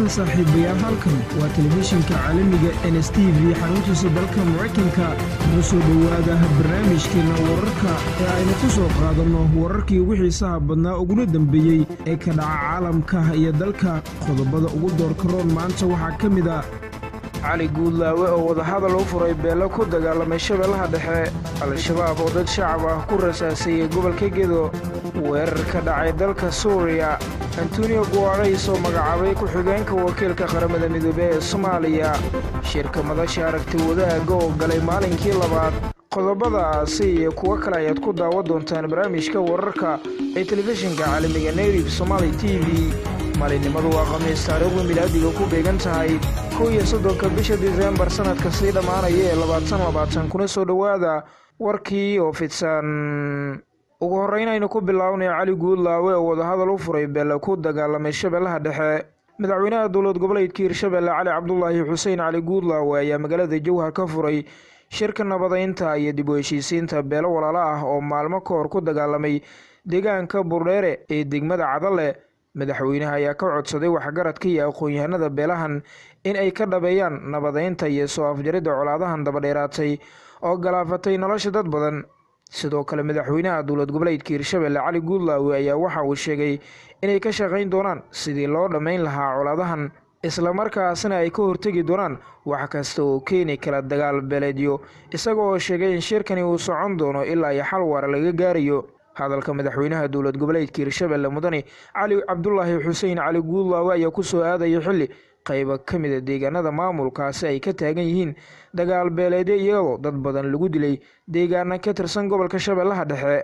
saaxiibayaal halkan waa telefishinka caalamiga n s t v xaruntiisa dalka maraykanka noo soo dhowaada barnaamijkeenna wararka ee aynu ku soo qaadanno wararkii ugu xiisaha badnaa uguna dembeeyey ee ka dhaca caalamka iyo dalka qodobada ugu doorka roon maanta waxaa ka mid a cali guudlaawe oo wadahadal u furay beelo ku dagaalamay shabeellaha dhexe al-shabaab oo dad shacab ah ku rasaasayey gobolka gedo weerar ka dhacay dalka suuriya antonio guarays oo magacaabay ku-xigeenka wakiilka qaramada midoobey ee soomaaliya shirka madasha aragti wadaaga oo galay maalinkii labaad qodobadaasi iyo kuwo kale ayaad ku daawan doontaan barnaamijka wararka ee telefishinka caalamiga nayrib somaali t v maalinimadu waa khamiis taariikhdu milaadiga ku beegan tahay kow iyo soddonka bisha disembar sannadka sii dhammaanaya ee labaatan labaatan kuna soo dhowaada warkii oo fidsan ugu horreynaynu ku bilownay cali guudlaawe oo wadahadal u furay beelle ku dagaalamay shabeellaha dhexe madaxweynaha dowlad goboleedka hirshabeelle cali cabdulaahi xuseen cali guudlaawe ayaa magaalada jowhar ka furay shirka nabadaynta iyo dib u heshiisiinta beelo walaalo ah oo maalmo ka hor ku dagaalamay deegaanka burdheere ee degmada cadale madaxweynaha ayaa ka codsaday waxgaradka iyo aqoon-yahanada beelahan in ay ka dhabeeyaan nabadaynta iyo soo afjaridda colaadahan dabadheeraatay oo galaafatay nolosha dad badan sidoo kale madaxweynaha dowlad goboleedka hirshabelle cali guudlaawe ayaa waxa uu sheegay inay ka shaqayn doonaan sidii loo dhammayn lahaa colaadahan islamarkaasna ay ka hortegi doonaan wax kasta oo keeni kala dagaal beeleedyo isaga oo sheegay in shirkani uu socon doono ilaa iyo xal waara laga gaarayo hadalka madaxweynaha dowlad goboleedka hirshabelle mudane cali cabdulaahi xuseen cali guudlaawe ayaa ku soo aadaya xilli qayba ka mida deegaanada maamulkaasi ay ka taagan yihiin dagaal beeleedyo iyadoo dad badan lagu dilay deegaana ka tirsan gobolka shabeellaha dhexe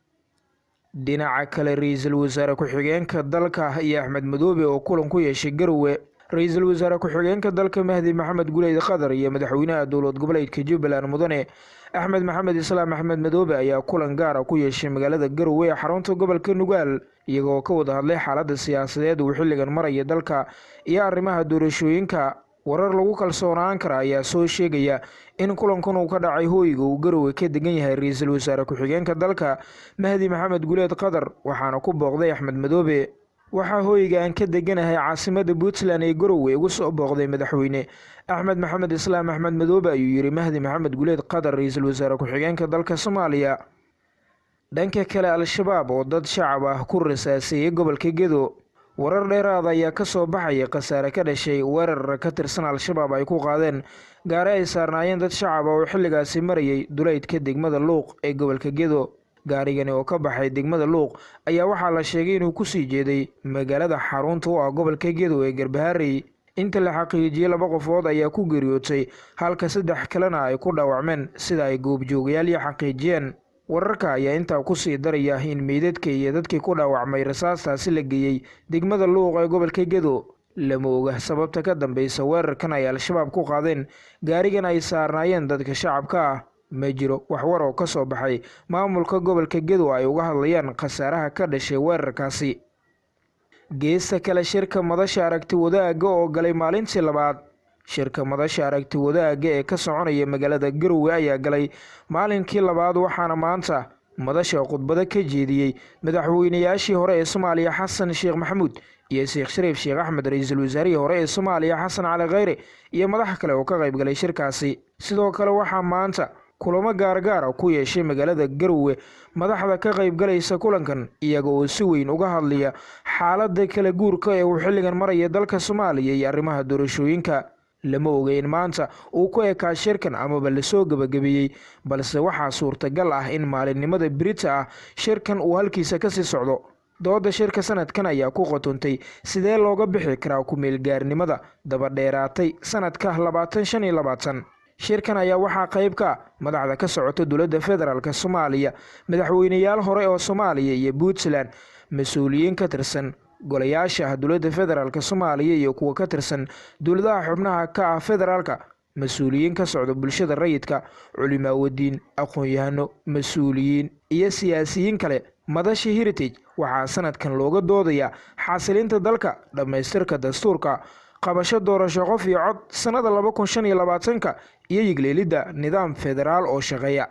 dhinaca kale ra-iisul wasaare ku-xigeenka dalka iyo axmed madoobe oo kulan ku yeeshay garowe ra-iisul wasaare ku-xigeenka dalka mahdi maxamed guleyd qatar iyo madaxweynaha dowlad goboleedka jubbaland mudane axmed maxamed islaam axmed madoobe ayaa kulan gaara ku yeeshay magaalada garowe ee xarunta gobolka nugaal iyagoo ka wada hadlay xaaladda siyaasadeed uu xilligan maraya dalka iyo arrimaha doorashooyinka warar lagu kalsoonaan kara ayaa soo sheegaya in kulankan uu ka dhacay hooyiga uu garowe ka degan yahay ra-iisul wasaare ku-xigeenka dalka mahdi maxamed guleed qatar waxaana ku booqday axmed madoobe waxaa hooyiga aan ka deganahay caasimada puntland ee garowe ugu soo booqday madaxweyne axmed maxamed islaam axmed madoobe ayuu yidhi mahdi maxamed guleed qatar ra-iisul wasaare ku-xigeenka dalka soomaaliya dhanka kale al-shabaab oo dad shacab ah ku rasaaseeyey gobolka gedo warar dheeraada ayaa ka soo baxaya khasaare ka dhashay weerar ka tirsan al-shabaab ay ku qaadeen gaari ay saarnaayeen dad shacab ah oo xilligaasi marayay duleydka degmada luuq ee gobolka gedo gaarigani oo ka baxay degmada luuq ayaa waxaa la sheegay inuu kusii jeeday magaalada xarunta u ah gobolka gedo ee garbaharey inta la xaqiijiyey laba qofood ayaa ku geeriyootay halka saddex kalena ay ku dhaawacmeen sida ay goobjoogayaal xaqiijiyeen wararka ayaa intaa kusii daraya in meydadka iyo dadkii ku dhaawacmay rasaastaasi la geeyey degmada luuq ee gobolka gedo lama oga sababta ka dambeysa weerarkan ay al-shabaab ku qaadeen gaarigan ay saarnaayeen dadka shacabka ah ma jiro waxwar oo ka soo baxay maamulka gobolka gedo ay uga hadlayaan khasaaraha ka dhashay weerarkaasi geesta kale shirka madasha aragti wadaaga oo galay maalintii labaad shirka madasha aragti wadaaga ee ka soconaya magaalada garowe ayaa galay maalinkii labaad waxaana maanta madasha khudbado ka jeediyey madaxweynayaashii hore ee soomaaliya xasan sheekh maxamuud iyo sheekh shariif sheekh axmed ra-iisul wasaarihii hore ee soomaaliya xasan cali kheyre iyo madax kale oo ka qayb galay shirkaasi sidoo kale waxaa maanta kulamo gaargaara ku yeeshay magaalada garowe madaxda ka qaybgalaysa kulankan iyaga oo si weyn uga hadlaya xaaladda kala guurka ee uu xilligan maraya dalka soomaaliya iyo arrimaha doorashooyinka lama oga in maanta uu ku ekaa shirkan amaba lasoo gebagabeeyey balse waxaa suurtagal ah in maalinimada birita ah shirkan uu halkiisa kasii socdo dooda shirka sanadkan ayaa ku qotontay sidee looga bixi karaa ku-meelgaarnimada dabadheeraatay sanadka labaatan shan iyo labaatan shirkan ayaa waxaa qayb ka madaxda ka socota dowladda federaalk soomaaliya madaxweyneyaal hore oo soomaaliya iyo puntland mas-uuliyiin ka tirsan golayaasha dowladda federaalk soomaaliya iyo kuwa ka tirsan dowladaha xubnaha ka ah federaalka mas-uuliyiin ka socda bulshada rayidka culimaawadiin aqoon-yahano mas-uuliyiin iyo siyaasiyiin kale madasha heritage waxaa sanadkan looga doodayaa xasilinta dalka dhammaystirka dastuurka qabasho doorasho qof iyo cod sannada laba kun shan iyo labaatanka iyo yigleelidda nidaam federaal oo shaqeeya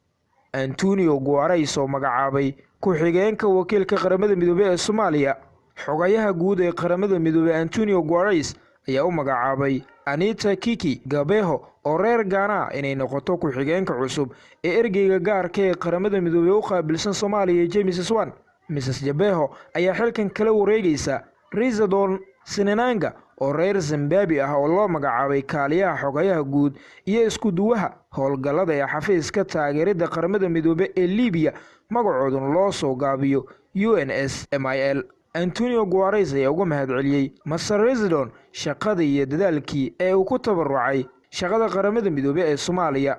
antonio guarays oo magacaabay ku-xigeenka wakiilka qaramada midoobey ee soomaaliya xogayaha guud ee qaramada midoobey antonio guares ayaa u magacaabay anita kiki gabeho oo reer gaana inay noqoto ku-xigeenka cusub ee ergeyga gaarka ee qaramada midoobey u qaabilsan soomaaliya james swan mrs jabeho ayaa xilkan kala wareegaysa risadon sinananga oo reer zimbabi ah oo loo magacaabay kaaliyaha xogayaha guud iyo isku-duwaha howlgallada ee xafiiska taageeridda qaramada midoobe ee libiya magacooduna loo soo gaabiyo u n s m i l antonio guares ayaa uga mahadceliyey master residon shaqada iyo dadaalkii ee uu ku tabarucay shaqada qaramada midoobe ee soomaaliya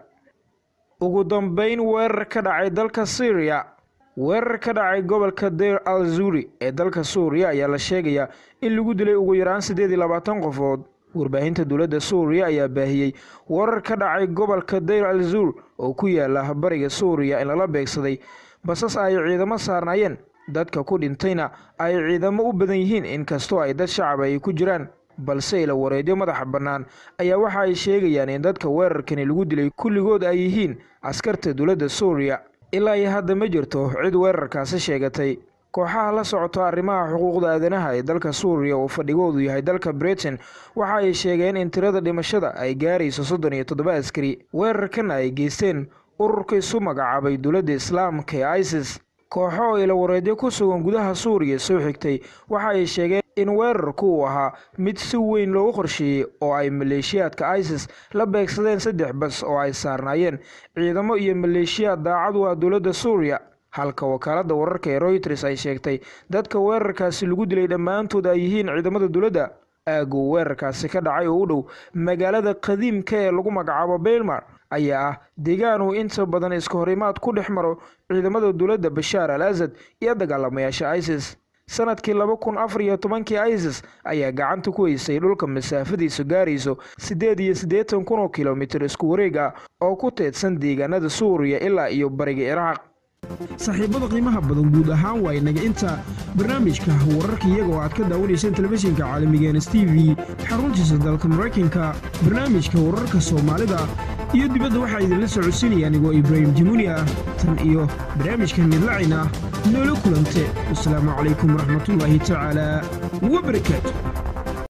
ugu dambeyn weerar ka dhacay dalka syriya weerar ka dhacay gobolka deir al zuri ee dalka suuriya ayaa la sheegayaa in lagu dilay ugu yaraan siddeed iyo labaatan qofood warbaahinta dowladda suuriya ayaa baahiyey weerar ka dhacay gobolka deir al zur oo ku yaala bariga suuriya in lala beegsaday basas ay ciidamo saarnaayeen dadka ku dhintayna ay ciidamo u badan yihiin inkastoo ay dad shacab ay ku jiraan balse ila wareedyo madaxa bannaan ayaa waxa ay sheegayaan in dadka weerarkani lagu dilay kulligood ay yihiin askarta dowladda suuriya ilaa iyo hadda ma jirto cid weerarkaasi sheegatay kooxaha la socoto arrimaha xuquuqda aadanaha ee dalka suuriya oo fadhigoodu yahay dalka britain waxa ay sheegeen in tirada dhimashada ay gaarayso soddon iyo toddoba askari weerarkan ay geysteen ururka isu magacaabay dowladda islaamka ee isis kooxo oo ila wareedyo ku sugan gudaha suuriya soo xigtay waxa ay sheegeen in weerarku uu ahaa mid si weyn loogu qorsheeyey oo ay maleeshiyaadka isis la beegsadeen saddex bas oo ay saarnaayeen ciidamo iyo maleeshiyaad daacad u ah dowladda suuriya halka wakaaladda wararka ee royters ay sheegtay dadka weerarkaasi lagu dilay dhammaantood ay yihiin ciidamada dowladda aaguu weerarkaasi ka dhacay oo u dhow magaalada qadiimka ee lagu magacaabo beylmar ayaa ah deegaan uu inta badan iska horimaad ku dhex maro ciidamada dowladda bashaar al asad iyo dagaalamayaasha isis sanadkii laba kun afar iyo tobankii isis ayaa gacanta ku heysay dhulka masaafadiisu gaarayso siddeed iyo siddeetan kun oo kilomitir isku wareeg ah oo ku teedsan deegaanada suuriya ilaa iyo bariga ciraaq saaxiibada qiimaha badan guud ahaan waa inaga inta barnaamijka wararka iyaga oo aad ka daawanayseen telefishinka caalamiga ns t v xaruntiisa dalka maraykanka barnaamijka wararka soomaalida iyo dibadda waxaa idinla socodsiinaya anigoo ibraahim jamuuni ah tan iyo barnaamijka midlacina noola kulante wasalaamu calaykum waraxmatullaahi tacaala wabarakaatu